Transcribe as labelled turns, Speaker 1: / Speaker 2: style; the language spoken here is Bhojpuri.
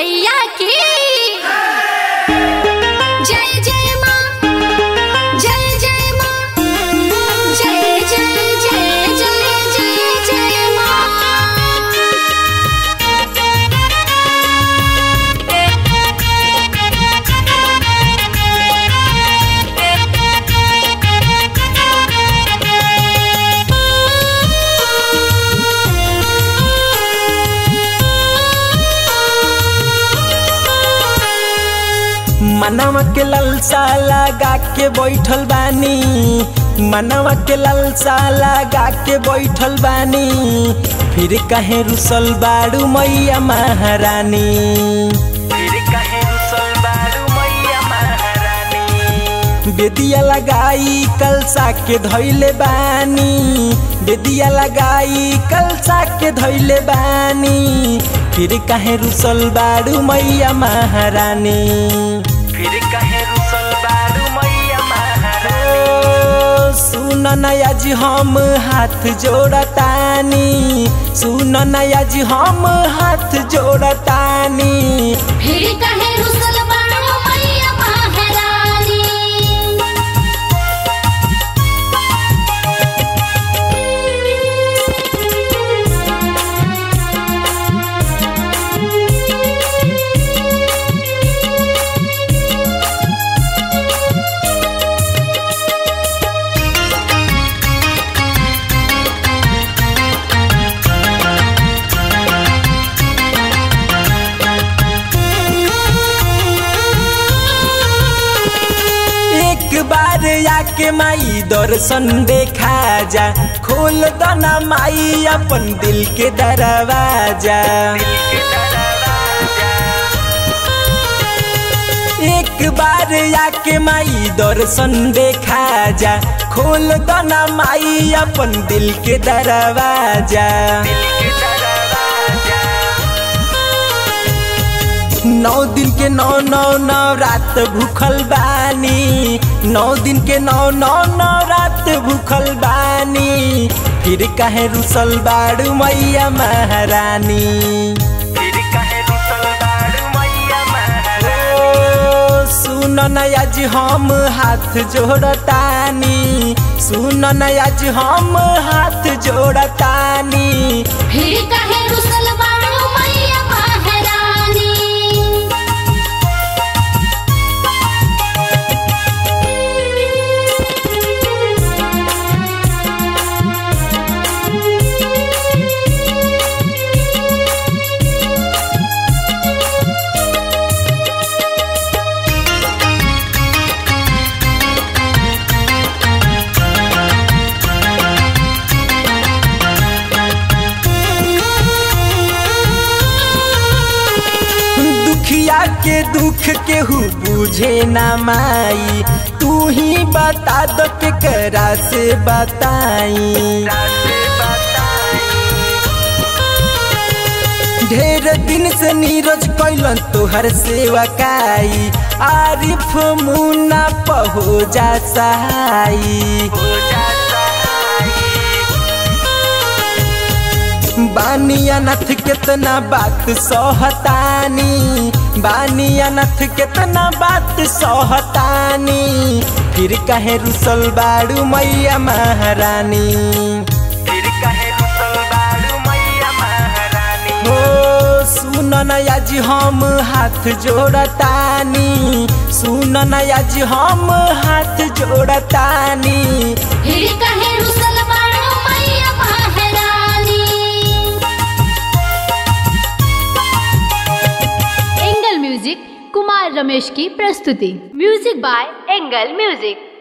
Speaker 1: मैया की जय जय माँ जय जय माँ जय जय जय जय जय जय
Speaker 2: मनवा के ललसा लगा के बैठल बानी मनवा के ललसा लगा के बैठल बानी फिर कहे रुसल बाड़ू मैया महारानी फिर कहे रुसल बाड़ू मैया महारानी बेदिया लगाई कलसा के धैले बानी बेदिया लगाई कलसा के धैले बानी फिर कहे रुसल बाड़ू मैया महारानी फिर कहे रुसल बाड़ू मैया महारानी सुन नया जी हम हाथ जोड़तानी सुन नया जी हम हाथ जोड़तानी
Speaker 1: फिर कहे रुसल बाड़ो मैया महारानी
Speaker 2: एक बार आके माई दर्शन देखा जा खोल दना माई अपन दिल के दरवाजा एक बार आके माई दर्शन देखा जा खोल दना माई अपन दिल के दरवाजा नौ दिन के नौ नौ नौ रात भूखल बानी नौ दिन के नौ नौ नौ रात भूखल बानी फिर कहे रुसल बाड़ू मैया महारानी फिर कहे रुसल बाड़ू मैया महारानी सुन नया जी हम हाथ जोड़तानी सुन नया जी हम हाथ जोड़तानी
Speaker 1: फिर कहे रुसल बाड़ो मैया महारानी
Speaker 2: दुखिया के दुख केहू बुझे ना माई तू ही बता दो के करा से बताई ढेर दिन से नीरज कैलन तोहर सेवा काई आरिफ मुन्ना पहो जा सहाई बानिया नथ कितना बात सहतानी बानिया नथ कितना बात सहतानी फिर कहे रुसल बाड़ू मैया महारानी फिर कहे रुसल बाड़ू मैया महारानी हो सुन नया जी हम हाथ जोड़तानी सुन नया जी हम हाथ जोड़तानी
Speaker 1: फिर कहे रुसल बाड़ो मैया महारानी
Speaker 3: एंगल म्यूजिक कुमार रमेश की प्रस्तुति म्यूजिक बाय एंगल म्यूजिक